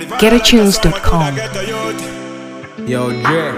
GetAtunes.com. Yo, Dre.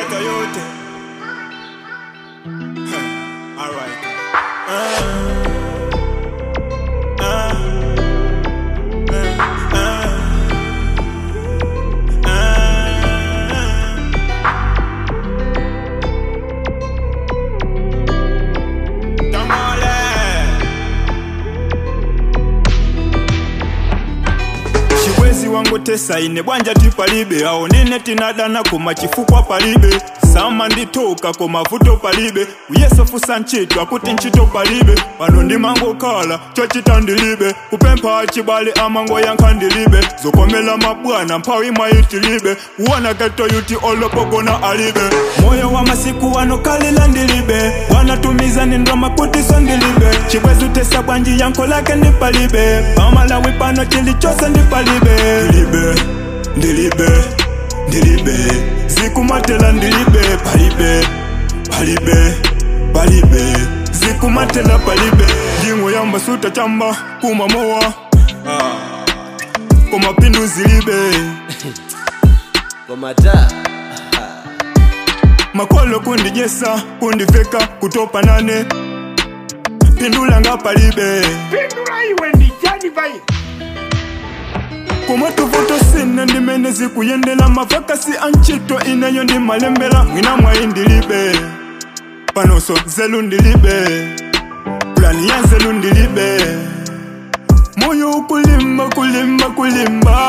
chiwezi wangu tesaine bwanja tipalibe awo nine tinadana koma chifukwa palibe sama nditoka koma vuto palibe uyesofusa ntchito akuti ntchito palibe pano ndimangokhala chochita ndilibe kupempha achibale amango yankha ndilibe zokomela mabwana mphawi mwayitilibe kuwona geto yuti olopogona alibe moyo wa masiku wano kalila ndilibe wanatumiza nindrama kutiso ndilibe chibwezi utesa bwanji yankho lake ndipalibe pamalawi pano chilichose ndipalibe ndilibe ndilibe ndilibe zikumatela ndilibe palibe palibe palibe zikumatela palibe ndingwe yamba suta chamba kumamowa komapindu zilibe Komata. makolo kundijesa kundiveka kutopa nane pindula nga palibe pindula iwe ndijani vai kumwe tuvuto sine ndimene zikuyendela mavakasi antchito ineyo ndimalembela mwina mwayi ndilibe panonso nzelu ndilibe plani ya nzelu ndilibe moyo ukulimba kulimba kulimba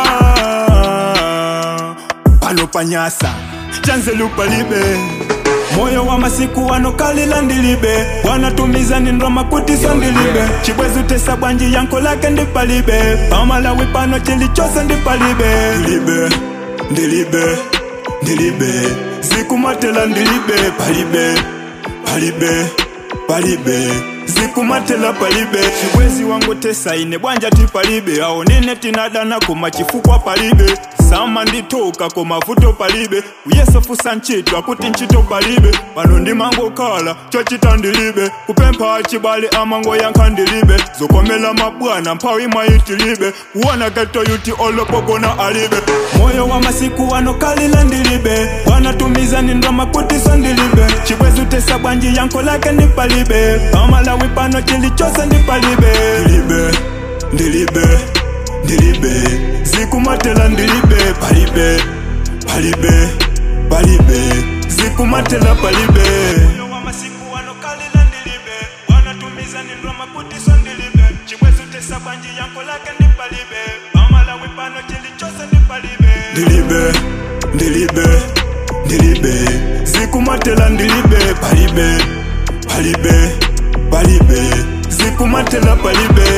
pano panyasa chanzelu palibe moyo wa masiku wano kalila ndilibe wanatumiza nindroma kutiso ndilibe chibwezi utesa bwanji yanko lake ndipalibe pamalawi pano chilichose ndipalibe ndilibe ndilibe ndilibe zikumatela ndilibe palibe palibe palibe zikumatela palibe chibwezi wangu tesaine bwanja tipalibe awo nine tinadana koma chifukwa palibe sama nditoka koma vuto palibe uyesofusa ntchito akuti ntchito palibe pano ndimangokhala chochita ndilibe kupempha achibale amango yankha ndilibe zokomela mabwana mphawi mwayitilibe kuwona geto yuti olopogona alibe moyo wa masiku wano kalila ndilibe wanatumiza nindrama kutiso ndilibe chibwezi utesa bwanji yankho lake ndipalibe pamalawi pano chilichose ndipalibe ndilibe ndilibe ndilibe zikumatela ndilibe palibe palibe palibe zikumatela palibe moyo wa masiku wano kalila ndilibe wanatumiza nindrama kutiso ndilibe chibwezi utesa bwanji yankho lake ndipalibe pamalawi pano chilichose ndipalibe ndilibe ndilibe ndilibe zikumatela ndilibe palibe palibe palibe zikumatela palibe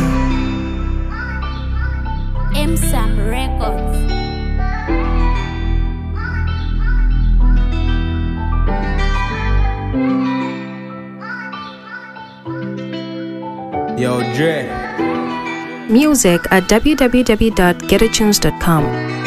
M Sam Records. Yo, Dre. Music at www.getatunes.com.